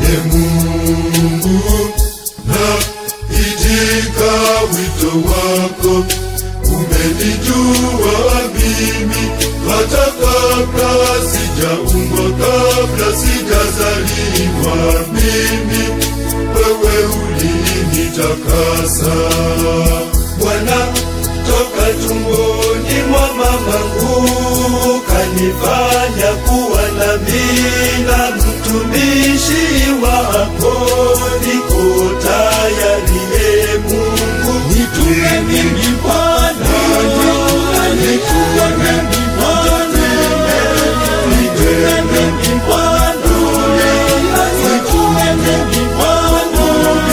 E Mungu, na itika wito wako, umenijua mimi hata kabla sijaumbwa, kabla sijazaliwa mimi, wewe ulinitakasa Bwana, toka tumboni mwa mamangu kanifanya kuwa nabii na mtumishi wako, niko tayari e Mungu, nitume mimi Bwana, nitume mimi Bwana, nitume mimi Bwana, nitume mimi Bwana,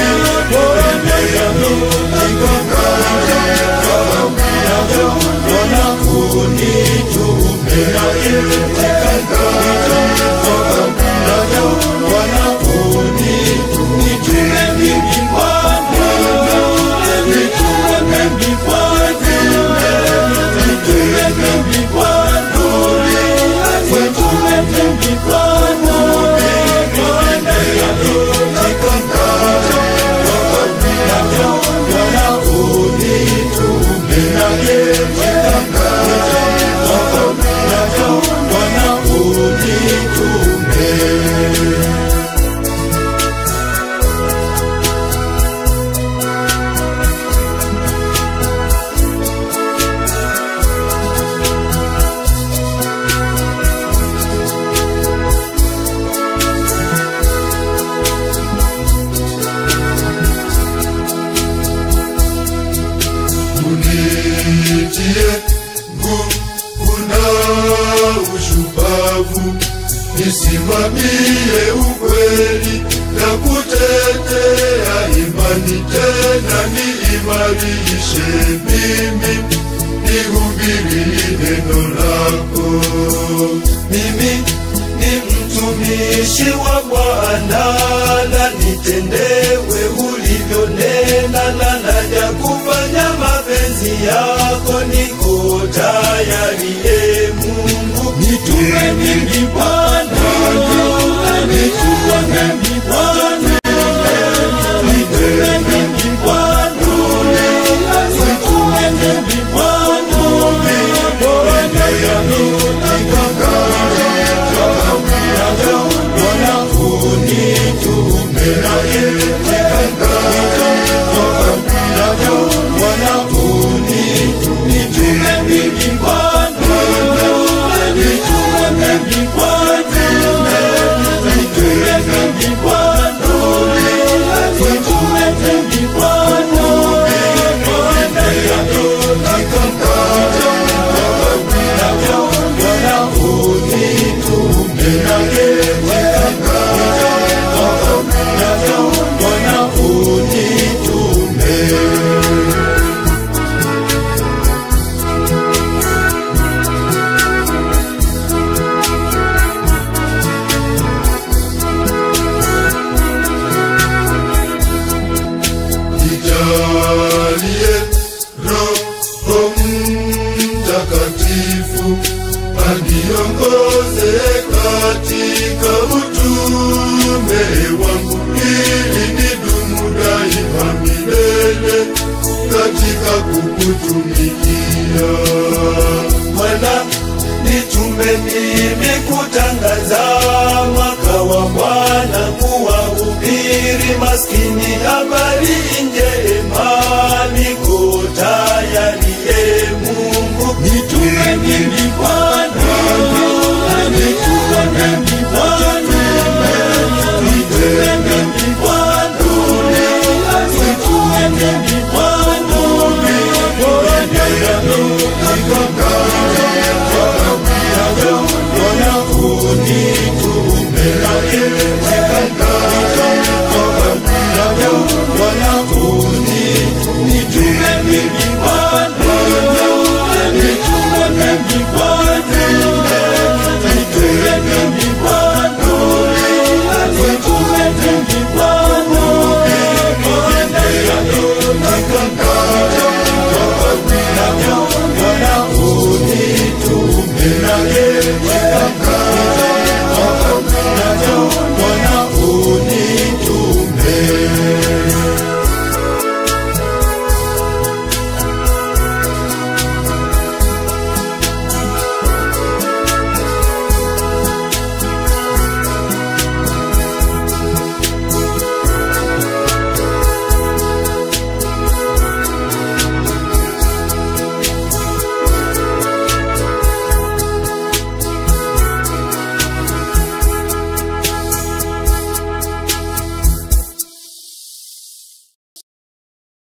unitie nguvu na ushupavu, nisimamie ukweli na kutetea imani, tena niimarishe mimi, nihubiri neno lako. Mimi ni mtumishi wa Bwana, na nitendewe ulivyonena, na naja kufanya mapenzi yako, niko tayari e Mungu, nitume mimi Bwana, nitume mimi Bwana, nitume mimi Bwana, nitume mimi Bwana, Nijalie Roho Mtakatifu aniongoze katika utume wangu, ili nidumu daima milele katika kukutumikia. Bwana, nitume mimi kutangaza mwaka wa Bwana, kuwahubiri maskini habari njema. Niko tayari e Mungu, nitume mimi Bwana, nitume mimi Bwana, nitume mimi Bwana, nitume mimi Bwana, Bwana unitume